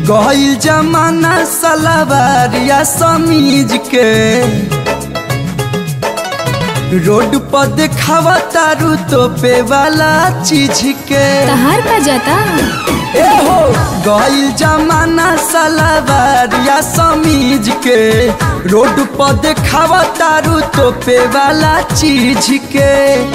गईल जमाना सलावारिया समीज के रोड पर देखावा तारू तोपे वाला चीज के तहार का जाता ए हो गईल जमाना सलावारिया समीज के रोड पर देखावा तारू तोपे वाला चीज के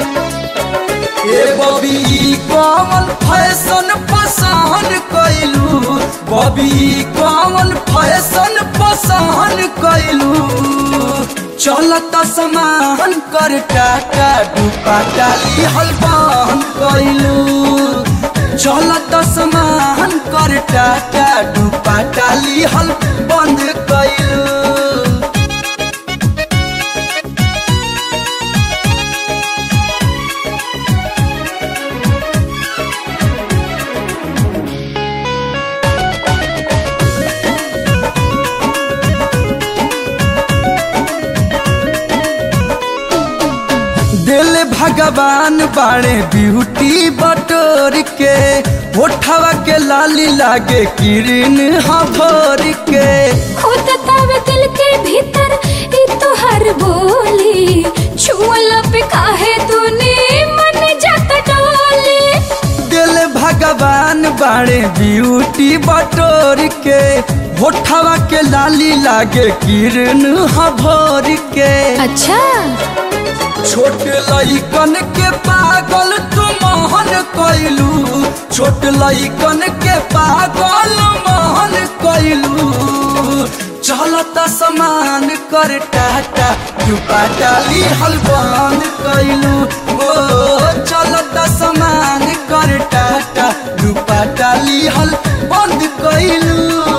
ए बबी कौन फैशन पसंद कैलू बबी कौन फैशन पसंद कैलू चलत समान कर टाटा डुपा डाली हलवान कैलू चलत समान कर टाटा डुपा डाली हल बंद कैलू दिल भगवान बाणे ब्यूटी बटोर के होठवा के लाली लागे किरण हभोर के खुद तावे दिल के भीतर ई तोहर बोली छुअला पे काहे तूने मन जाता डोली दिल भगवान बाणे ब्यूटी बटोर के होठवा के लाली लागे किरण हभोर के अच्छा छोट लइकन के पागल तू मोहन कैलू छोट लइकन के पागल मोहन कैलू चलत समान कर टाटा डुपा डाली हलवान कैलू ओ चलत समान कर टाटा डुपा डाली हल बंद कैलू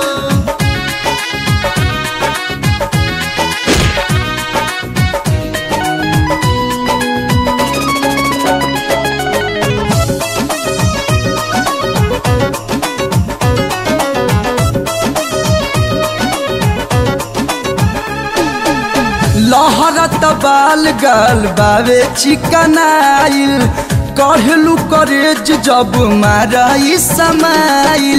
लहरत बाल गाल बावे चिकनाइल कहलू करेज जब माराई समाइल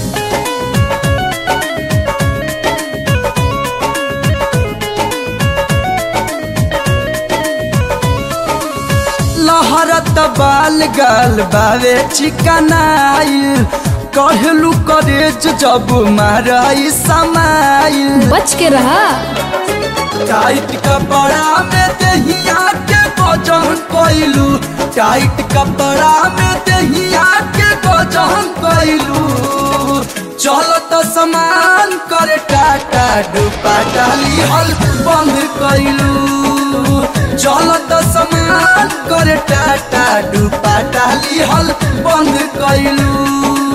लहरत बाल गाल बावे चिकनाइल कहलू करेज जब माराई समाइल बच के रहा टाइट कपड़ा में दहिया के वजन कैलू टाइट कपड़ा में दहिया के वजन कैलू चलत समान कर टाटा डुपा डाली हल बंद कैलू चलत समान कर टाटा डुपा डाली हल बंद कैलू